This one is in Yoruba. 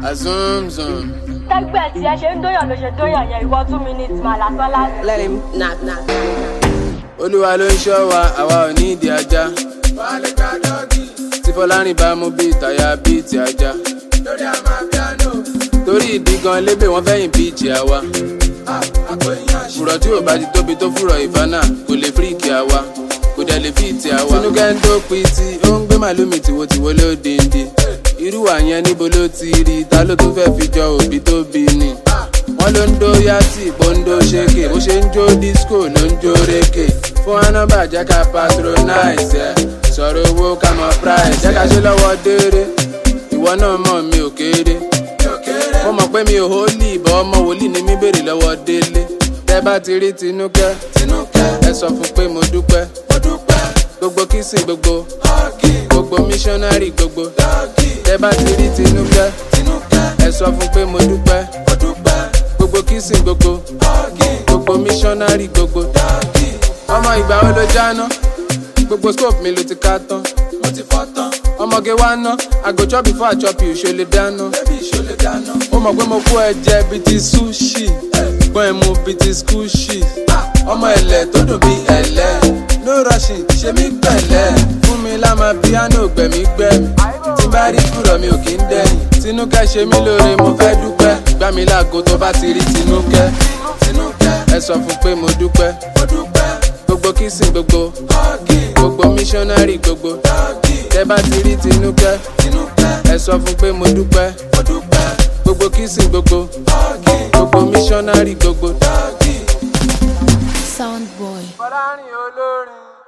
azumzum. tẹ́gbẹ́ tí ẹ ṣe ń dóyàn ló ṣe dóyàn yẹn ìwọ two minutes mà lásán lásán. Let him knock knock. olúwa ló ń ṣọ́ wa àwa ò ní ìdí ajá. tí fọlárìn bá mú bíi tàyà bíi ti ajá. torí ìdí gan lébè wọn fẹ́yìn bíìjì àwa. fùrọ̀ tí ò bá ti tóbi tó fùrọ̀ ìfánà kò lè fíríkì àwa kò dẹ̀ lè fíìtì àwa. tinúkẹ́ ń tó pitì ó ń gbé màlúmi tìwotìwo lódindi. irú àyẹn níbo ló ti rí ta ló tún fẹ́ fi jọ òbí tó bí ni. wọ́n ló ń dó yàtì bóńdó ṣéke bó ṣe ń jó disco ló ń jó rékè. fún anábà jẹ́ ká patronize ẹ̀ sọ̀rọ̀ owó ká mọ price. jẹ́ ká ṣe lọ́wọ́ déédé ìwọ náà mọ̀ mi ò kéré. mo mọ̀ pé mi ò hólì ìbọn ọmọ wòlíì ni mi béèrè lọ́wọ́ délé. tẹ́ bá ti rí tinúkẹ́ ẹ sọ fún pé mo dúpẹ́. gbogbo kìsìn gbogbo gbogbo missionary gbogbo tẹ́ bá ti rí tinúkẹ́ ẹ sọ fún pé mo dúpẹ́. gbogbo kìsìn gbogbo gbogbo missionary gbogbo ọmọ ìgbà wo ló jáná gbogbo scope mi ló ti ká tán ọmọge wa ná àgò chop before i chop you ṣo lè dáná ó mọ̀ pé mo kó ẹ jẹ bíi ti sushi gbọ́n ẹ̀ mú bíi ti skushi ọmọ ẹ̀lẹ̀ tó dùn bíi ẹ̀lẹ́ no rushing ṣe mí pẹ̀lẹ́ fún mi láma piano gbẹ̀mí gbẹ̀mí tí bá rí kúrọ̀ mi ò kí ń dẹ̀yìn tinúkẹ́ ṣe mí lóore mo fẹ́ dúpẹ́ gbá mi láago tó bá ti rí tinúkẹ́ ẹ sọ fún pé mo dúpẹ́ gbogbo kìsìn gbogbo gbogbo missionary gbogbo tẹ bá ti rí tinúkẹ́ ẹ sọ fún pé mo dúpẹ́ gbogbo kìsìn gbogbo gbogbo missionary gbogbo. Sound boy. fọlárin olórin.